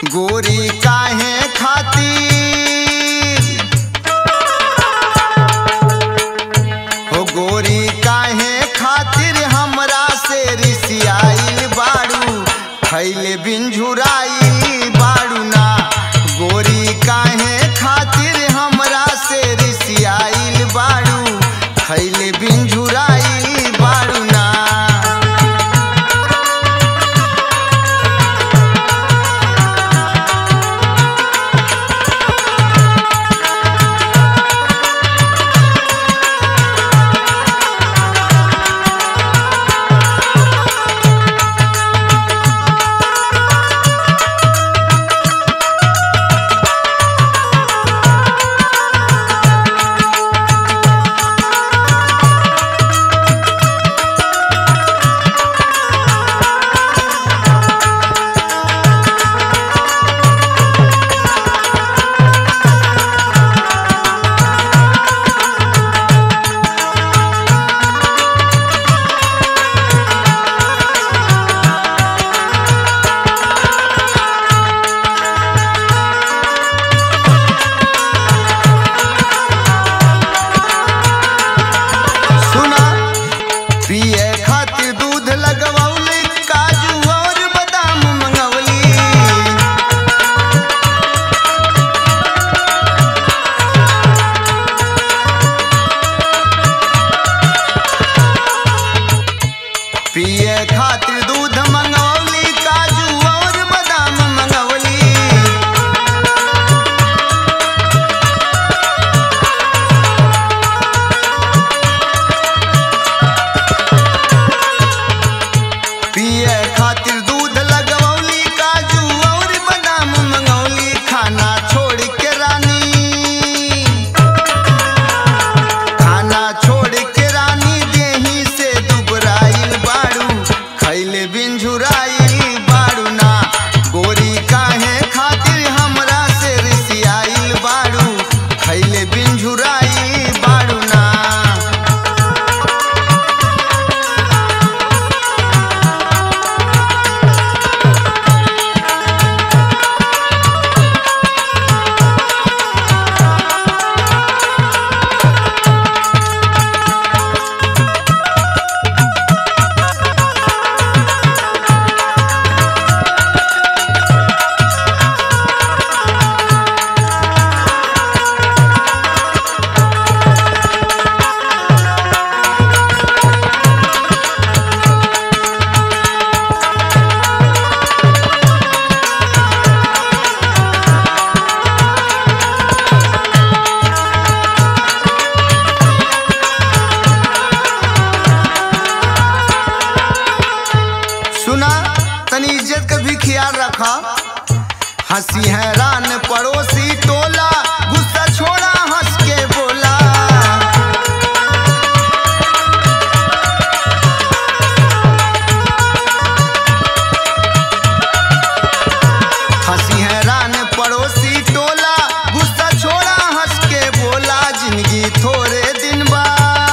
गोरी काहे खातिर हो गोरी काहे खातिर हमरा से रिसियाइल बाड़ू खैले बिन झुराइल बाड़ू ना गोरी काहे खातिर हमरा से रिसियाइल बाड़ू खैले बिन झुराइल बाड़ू ना सुना पिए खातिर दूध लगवौली काजू और बादाम मंगवली पिए खातिर दूध मंगवली काजू और बादाम मंगवली पिए खातिर दूध लगवौली काजू और बादाम मंगौली खाना छोड़ के रानी खाना छोड़ के रानी देही से दुबराइल बाड़ू खैले बिन झुराइल बाड़ू ना गोरी काहे खातिर हमरा से रिसियाइल बाड़ू खैले बिन झुराइल बाड़ू ना सुना तनी इज्जत का भी ख्याल रखा हंसी हैरान पड़ोसी टोला गुस्सा छोड़ा हंस के बोला हंसी हैरान पड़ोसी टोला गुस्सा छोड़ा हंस के बोला जिंदगी थोड़े दिन बा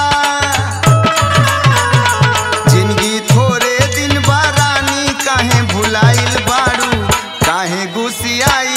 जिंदगी थोड़े दिन बा रानी काहे भुलाइल बाड़ू काहे गुसियाइल